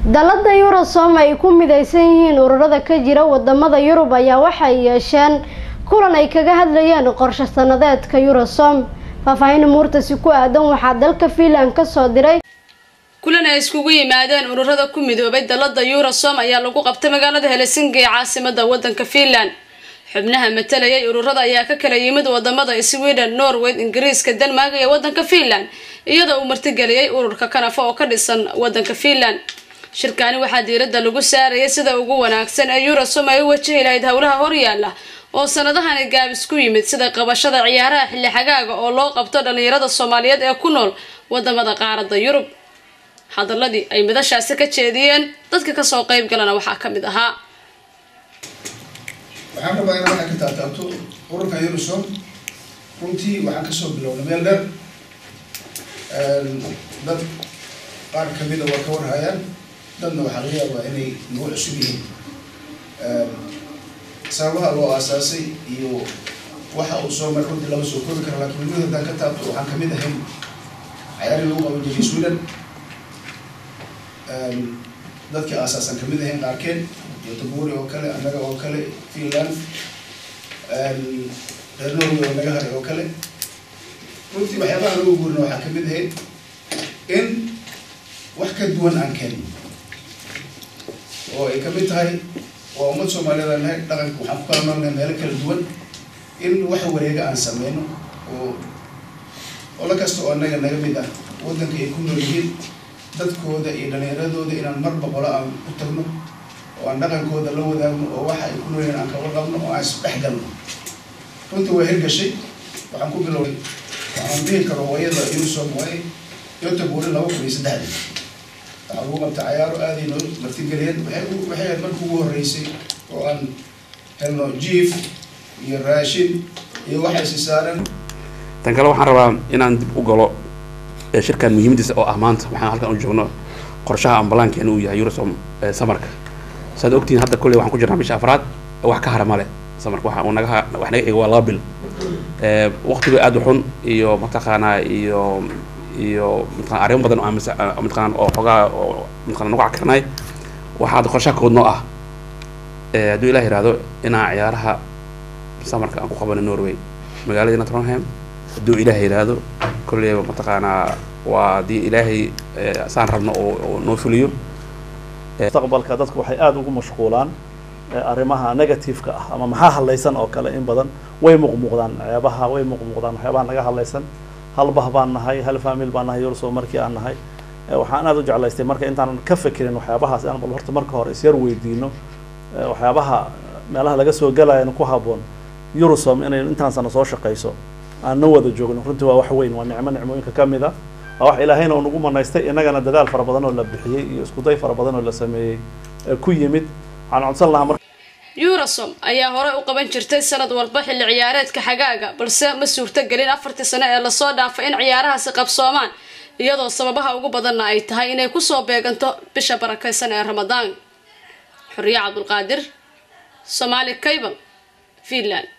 dalada yurosom ay ku mideysan yihiin ururada ka jira wadamada yurub ayaa waxay yeesheen kulan ay kaga hadlayeen qorshe sanadeedka yurosom faahfaahin muurtasi ku aadan waxaa dalka fiinland kasoo diray kulan ay iskugu yimaadeen ururada ku midoobay dalada yurosom ayaa lagu qabtay magaalada helsinki ee caasimada wadanka fiinland xubnaha matalayay ururada ayaa ka kala yimid wadamada sweden norway ingiriiska denmark iyo wadanka fiinland iyadoo uu martigeliyay ururka kanafa oo ka dhisan wadanka fiinland shirkaani waxaa diirada lagu saarayay sida ugu wanaagsan ee yurosom ay u wajahi lahayd howlaha horyaala oo sanadahani gaabis ku yimid sida qabashada ciyaaraha xilli xagaaga oo loo qabto dhalinyarada soomaaliyeed ee ku nool wadamada qaarada yurub hadaladii ay midashaasi ka jeediyeen dadka kasoo qeyb galana waxaa kamid ahaa waxaan rabaa inaa waxaa ka taataabto ururka yurusom runtii waxaan kasoo bilownay meel dheer dad qaar kamida waa ka warhayaan dadna waxaa laga yaabaa inay nagu cusub yihiin sababaha loo aasaasay iyo waxa uu soo maray runtii lama soo koobi kara lakin mid haddaan ka taabto waxaan kamid ahayn cayaarihii lagu qaban jiray sweden dadkii aasaasan kamid ahayn qaarkeen yotoburi oo kale annaga oo kale finland reer norway oo naga haray oo kale runtii waxyaabaha lagu guurina waxaa kamid ahayd in wax ka duwan aan keenno oo ay kamid tahay waa ummad soomaaliyeed aan nahay dhaqanka waxaan ku kala noolnahay meelo kala duwan in wax wareega aan sameyno oo olo kasta oo annaga naga mid ah waddanka ay ku nool yihiin dadkooda iyo dhalinyaradooda inaan mar boqolo aan u tagno oo aan dhaqankooda la wadaagno oo waxa ay ku nool yihiin aan kala qabno oo aan isdhex galno runtii waa hirgashay waxaan ku bilowday waxaan dhihi karo hooyada unisom way yotaburi laba kun iyo saddexdii waxaa lagu qabtay cayaaro aaday noo martigeliyeen waxay waxay ahayd markii ugu horreysay oo aan helno jiif iyo raashin iyo waxay si saareen tan kale waxaan rabaa inaan dib u galo shirkan muhiimadiisa oo ah maanta waxaan halkan u joogno qorshaha ambalaankeena uu yahay eurosom samarka saad ogtihiin hadda kolley waxaan ku jirnaa bisha afraad wax ka hara male samarka waxa uu naga wax naga xigo waa laba bil waqtiga aada u xun iyo mataqaanaa iyo iyo mataqana arrimo badan oo mataqana oo xogaa oo mataqana nagu cakirnay waxaa hadda qorshaha kood noo ah hadduu ilah yihahdo inaan ciyaaraha samarka aan ku qabano norway magaaladiina tronham hadduu ilaah yidhaahdo kolleyba mataqaanaa waa haddii ilaahay saan rabno oo noo fuliyo mustaqbalka dadku waxay aada ugu mashquulaan arrimaha negativeka ah ama maxaa hadlaysan oo kale in badan way muuqmuuqdaan ceebaha way muuqmuuqdaan waxyaabaha naga hadlaysan hal bah baan nahay hal famil baan nahay yurso markii aan nahay waxaan aada u jeclaystay marka intaanan ka fekerin waxyaabahaas aan bal horta marka hore isyar weydiino waxyaabaha meelaha laga soo galayan ku haboon yurusom inay intaan sana soo shaqayso aan na wada joogno runtii waa wax weyn waa nicmo nicmooyinka ka mid a waa wax ilaahayna uu nagu manaystay innagana dadaal fara badan oo la bixiyey iyo iskuday fara badan oo la sameeyey ku yimid waxaan codsan lahaa marka yurosom ayaa horey u qaban jirtay sanad walba xilli ciyaareedka xagaaga balse ma suurtogelin afartii sano ee lasoo dhaafay in ciyaarahaasi qabsoomaan iyadoo sababaha ugu badanna ay tahay inay kusoo beeganto bisha barakaysan ee ramadaan xuriye cabdulqaadir somaali cable finland